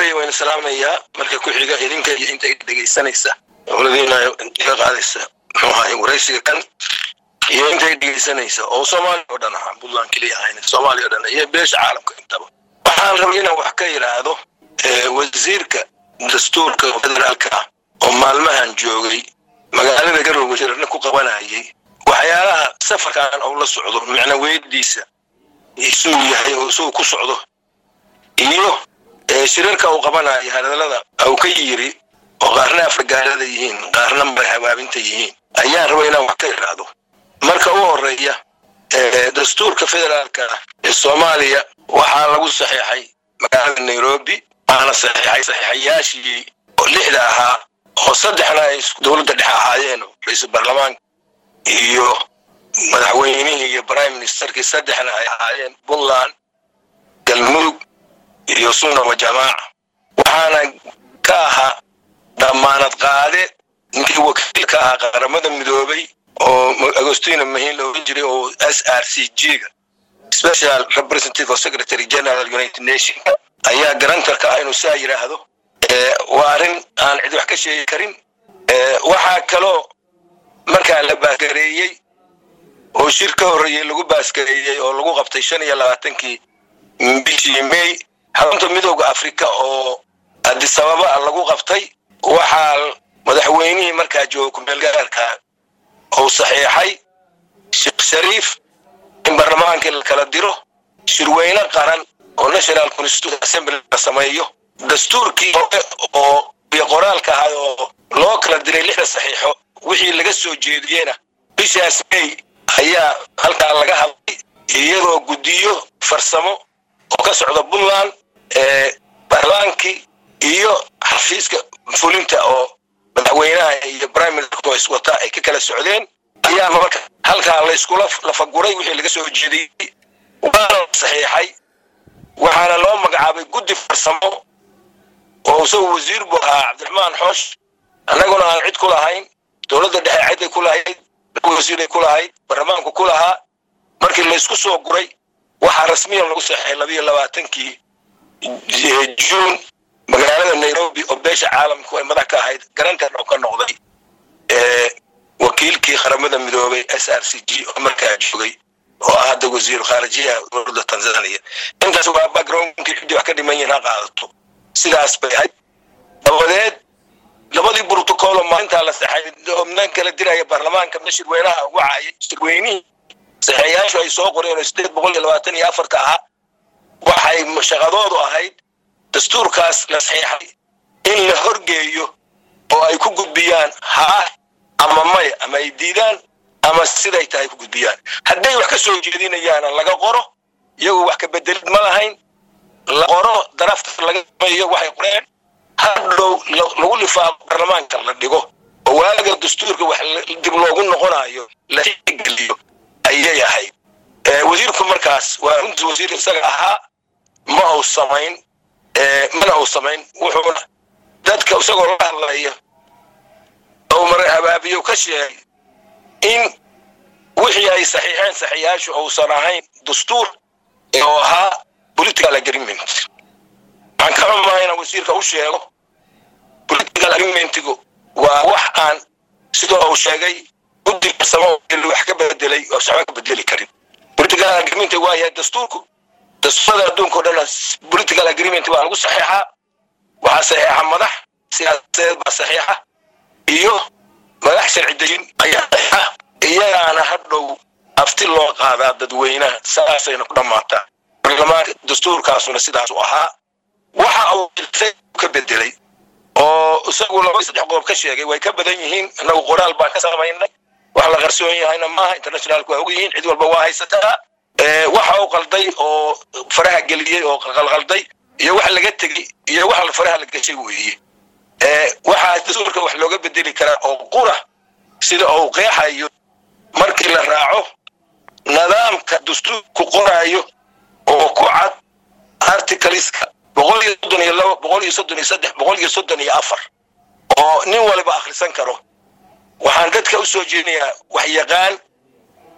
weeye wayna salaamayaa marka ku xiga idinka iyo inta dhegaysanaysa dowladiina iga qaadaysa muxuu ahay waraysiga kan iyo intay dhegaysanaysa oo soomaaliya oo dhan ahaa puntland keliya ahayn soomaaliya o dhan iyo beesha caalamka intaba waxaan rabay inaan wax ka yidhaahdo wasiirka dastuurka federaalka ah oo maalmahan joogay magaalada garowe shirarna ku qabanayay waxyaalaha safarkan uu la socdo macna weydiisa isuu yahay oo isuu ku socdo iyo shirarka uu qabanayo hadalada uu ka yiri oo qaarna afragaalada yihiin qaarna marhabaabinta yihiin ayaan rabay inaan wax ka idhaahdo marka u horeeya dastuurka federaalka ah ee soomaaliya waxaa lagu saxiixay magaalada nairobi waxaana saxiixay saxiixayaashii oo lixda ahaa oo saddexna ay dowladda dhexe ahaayeen ra-iisul baarlamaanka iyo madaxweynihii iyo prime ministerkii saddexna ay ahaayeen puntland galmudug iyo sunna wa jamaaca waxaana ka ahaa damaanad qaade ninkii wakiil ka ahaa qaramada midoobay oo agostino mahin la oran jiray oo s r c g ga special representative of secretary general united nation ayaa garantarka ah inuu saa yidhaahdo waa arrin aan cid wax ka sheegi karin waxaa kaloo markaa la baasgareeyey oo shir ka horreeyey lagu baasgareeyey oo lagu qabtay shan iyo labaatankii bishii may xarunta midooda africa oo adisababa lagu qabtay waxaa madaxweynihii markaa jooga kumeelgaarka uu saxiixay sheekh shariif in baarlamaankii la kala diro shirweyne qaran oo national constitution assembly la sameeyo dastuurkii hore oo iyo qoraalka ahay oo loo kala diray lixda saxiixo wixii laga soo jeediyena bishaas may ayaa halkaa laga hadlay iyadoo guddiyo farsamo oo ka socda puntland baarlamaankii iyo xafiiska fulinta oo madaxweynaha iyo prime minister is wata ay ka kala socdeen ayaa marka halkaa layskula lafaguray wixii laga soo jeediyey waana saxiixay waxaana loo magacaabay guddi farsamo oo isagu wasiir buu ahaa cabdiraxmaan xoosh annaguna aan cid ku lahayn dowladda dhexe ciday ku lahayd wasiiray ku lahayd baarlamaanku ku lahaa markii laysku soo guray waxaa rasmiyan lagu saxiixay labiyo labaatankii juun magaalada nairobi oo beesha caalamku ay madax ka ahayd garantan oo ka noqday wakiilkii qaramada midoobay s r c g oo markaa joogay oo ah hadda wasiiru khaarijiyaha dowladda tanzania intaas waa backgroundkii ciddii wax ka dhiman yihin ha qaadato sidaas bay ahayd dabadeed labadii brotocool oo maalintaa la saxay obnaan kala diraya baarlamaanka ma shirweynaha wacayay shirweynihii saxeeyaashu ay soo qoreen oo sideed boqol iyo labaatan iyo afarta ahaa waxay shaqadoodu ahayd dastuurkaas la saxiixay in la horgeeyo oo ay ku gudbiyaan haa ama maya ama ay diidaan ama siday tahay ku gudbiyaan hadday wax ka soo jeedinayaana laga qoro iyagu wax ka bedelid ma lahayn la qoro darafta laga sameeyo waxay qoreen hadhow lagu lifaaqo baarlamaanka la dhigo oo waaga dastuurka wax dib loogu noqonayo la tixgeliyo ayay ahayd wasiirku markaas waa runtii wasiir isaga ahaa ma uu samayn mana uu samayn wuxuuna dadka isagoo la hadlaya oo mara habaabiyo ka sheegay in wixii ay saxiixeen saxiixaashu uusan ahayn dastuur oo ahaa political agreement waxaan ka xumahay inaan wasiirka u sheego political agreementigu waa wax aan sidoo uu sheegay guddi farsamo wax ka bedelay oo waxba ka bedeli karin political agreement waa yahay dastuurku dastuurada adduunka o dhan political agreement baa lagu saxiixaa waxaa saxiixa madax siyaasadeed baa saxiixa iyo madax sharci dejin ayaa saxiixa iyagaana hadhow afti loo qaadaa dadweynaha saasayna ku dhammaataa baarlamaanka dastuurkaasuna sidaasu ahaa waxa uu ka bedelay oo isagu laba saddex qodob ka sheegay way ka badan yihiin innagu qoraal baan ka samaynay wax la qarsoon yahayna maaha internationalku waa og yihiin cid walba waa haysataa waxa uu qalday oo faraha geliyey oo qalqalday iyo wax laga tegey iyo wax faraha la gashay weeye waxaa dastuurka wax looga bedeli karaa oo qura sida uu qeexayo markii la raaco nidaamka dastuurku qoraayo oo ku cad articleska boqol iyo soddon iyo labo boqol iyo soddon iyo saddex boqol iyo soddon iyo afar oo nin waliba akhrisan karo waxaan dadka u soo jeedinayaa wax yaqaan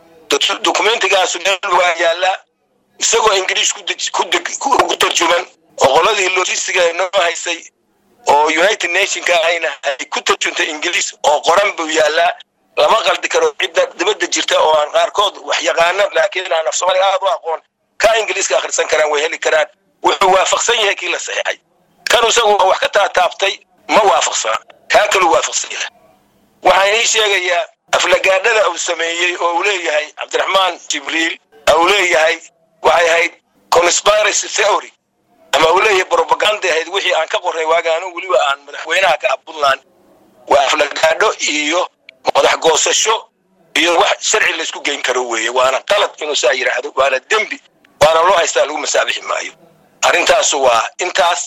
dokumentigaasu meel waa yaallaa isagoo ingiriis ku tarjuman oo qoladii logistiga noo haysay oo united nationka ahayna ay ku tarjuntay ingiliis oo qoran buu yaallaa lama qaldi karo cidda dibadda jirta oo aan qaarkood wax yaqaano laakiin aan af soomaaliga aad u aqoon ka ingiliiska akhrisan karaan way heli karaan wuxuu waafaqsan yahay kii la saxiixay kan isagu wax ka taataabtay ma waafaqsana kaa kaluu waafaqsan yahay waxaan ii sheegayaa aflagaadhada uu sameeyey oo uu leeyahay cabdiraxmaan jibriil uu leeyahay waxay ahayd conspiracy theory ama uu leeyahay propaganda ahayd wixii aan ka qoray waagaanu weliba aan madaxweynaha ka ah puntland waa aflagaadho iyo madax goosasho iyo wax sharci laysku geyn karo weeye waana qalad inuu saa yidhaahdo waana dembi waana loo haystaa lagu masaabixi maayo arrintaasu waa intaas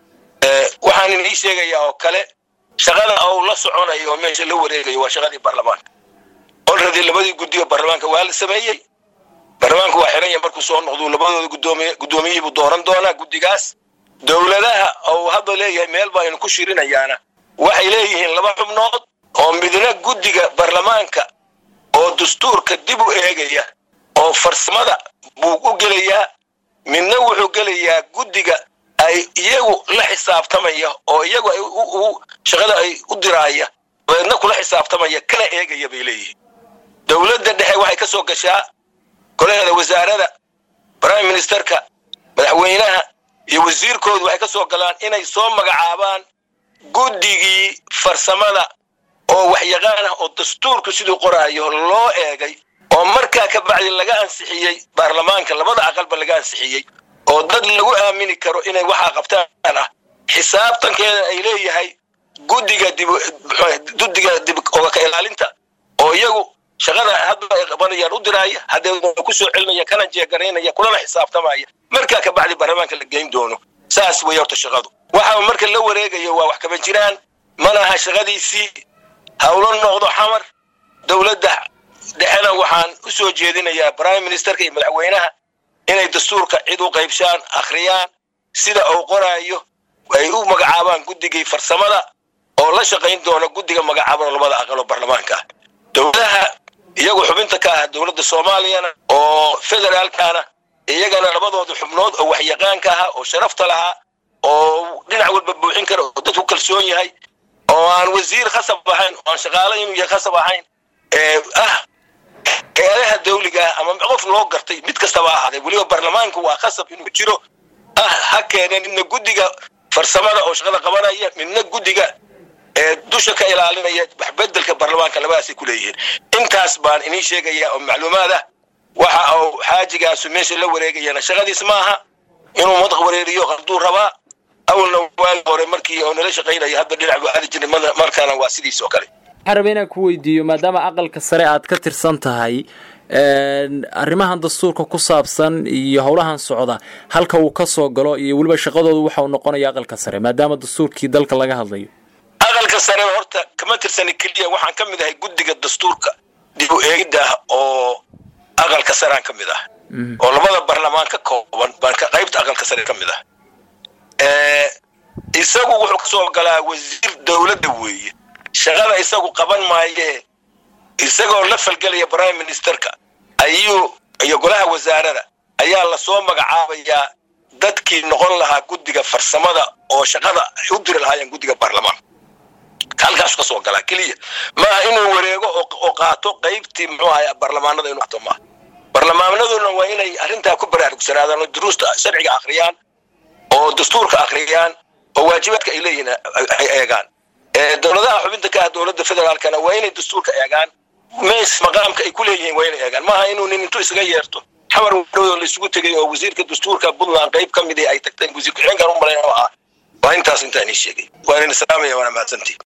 waxaan inii sheegayaa oo kale shaqada uu la soconayo oo meesha la wareegayo waa shaqadii baarlamaanka olradii labadii guddiga baarlamaanka waa la sameeyey baarlamaanku waa xiran yahay markuu soo noqdu labadooda gudoomiye guddoomiyihibuu dooran doonaa guddigaas dowladaha uu hadda leeyahay meel baa aynu ku shirinayaana waxay leeyihiin laba xubnood oo midna guddiga baarlamaanka oo dastuurka dib u eegaya oo farsamada buu u gelayaa midna wuxuu gelayaa guddiga ay iyagu la xisaabtamaya oo iyagu ay shaqada ay u diraaya dabeedna kula xisaabtamaya kala eegaya bay leeyihiin dowladda dhexe waxay ka soo gashaa golaheeda wasaarada prime ministerka madaxweynaha iyo wasiirkoodu waxay ka soo galaan inay soo magacaabaan guddigii farsamada oo waxyaqaan ah oo dastuurku siduu qoraayo loo eegay oo markaa ka bacdi laga ansixiyey baarlamaanka labada aqalba laga ansixiyey oo dad lagu aamini karo inay waxaa qabtaan ah xisaabtankeeda ay leeyahay guddiga dib guddiga dib oga ka ilaalinta oo iyagu shaqada hadda ay qabanayaan u diraaya haddee ku soo celinaya kana jeegaraynaya kulana xisaabtamaya markaa ka bacdi baarlamaanka la geyn doono saas way horta shaqadu waxa marka la wareegayo waa wax kaba jiraan malaha shaqadiisii hawlo noqdo xamar dowladda dhexena waxaan u soo jeedinayaa prime ministerka iyo madaxweynaha inay dastuurka cid u qaybshaan akhriyaan sida uu qoraayo ay u magacaabaan guddigii farsamada oo la shaqayn doona guddiga magacaaban labada aqaloo baarlamaanka ah dowladaha iyagu xubinta ka ah dowladda soomaaliyana oo federaalkana iyagana labadooda xubnood oo waxyaqaanka ahaa oo sharafta lahaa oo dhinac walba buuxin kara oo dadku kalsoon yahay oo aan wasiir khasab ahayn oo aan shaqaale inuu yahay khasab ahayn ah hay-adaha dawliga ah ama qof loo gartay mid kastaba ahaaday weliba baarlamaanku waa khasab inuu jiro ah ha keeneen midna guddiga farsamada oo shaqada qabanaya midna guddiga dusha ka ilaalinaya waxbedelka baarlamaanka labadaasay ku leeyihiin intaas baan inii sheegaya oo macluumaad ah waxa uu xaajigaasu meesha la wareegayana shaqadiis maaha inuu madaq wareeriyo qarduu rabaa awalna waagi hore markii oo nala shaqaynaya hadda dhinac buu aadi jiray markaana waa sidiis oo kale waxaan rabay inaan ku weydiiyo maadaama aqalka sare aad ka tirsan tahay arrimahan dastuurka ku saabsan iyo howlahan socda halka uu ka soo galo iyo weliba shaqadoodu waxa uu noqonaya aqalka sare maadaama dastuurkii dalka laga hadlayo aqalka sare horta kama tirsani keliya waxaan ka mid ahay guddiga dastuurka dib u eegidda ah oo aqalka sareaan ka mid ah oo labada baarlamaan ka kooban baan qaybta aqalka sare ka mid ah isagu wuxuu ka soo galaa wasiir dowladda weeye shaqada isagu qaban maayee isagoo la falgelaya prime ministerka ayuu iyo golaha wasaarada ayaa lasoo magacaabayaa dadkii noqon lahaa guddiga farsamada oo shaqada ay u diri lahaayeen guddiga baarlamaanka halkaasu ka soo galaa keliya maaha inuu wareego oo qaato qaybtii muxuu ahay baarlamaanada inuu qaato maaha baarlamaanaduna waa inay arrintaa ku baraarugsanaadaan oo duruusta sharciga akhriyaan oo dastuurka akhriyaan oo waajibaadka ay leeyihiin ay eegaan dowladaha xubinta ka ah dowladda federaalkana waa inay dastuurka eegaan mees maqaamka ay ku leeyihiin waa inay eegaan maaha inuu nin intuu isaga yeerto xamar wadhowoo la isugu tegay oo wasiirka dastuurka puntland qayb ka mid ay tagteen wasiir ku-xigeenkan u malayn oo ah waa intaas intaan ii sheegay waa inin salaamaya waana mahadsantii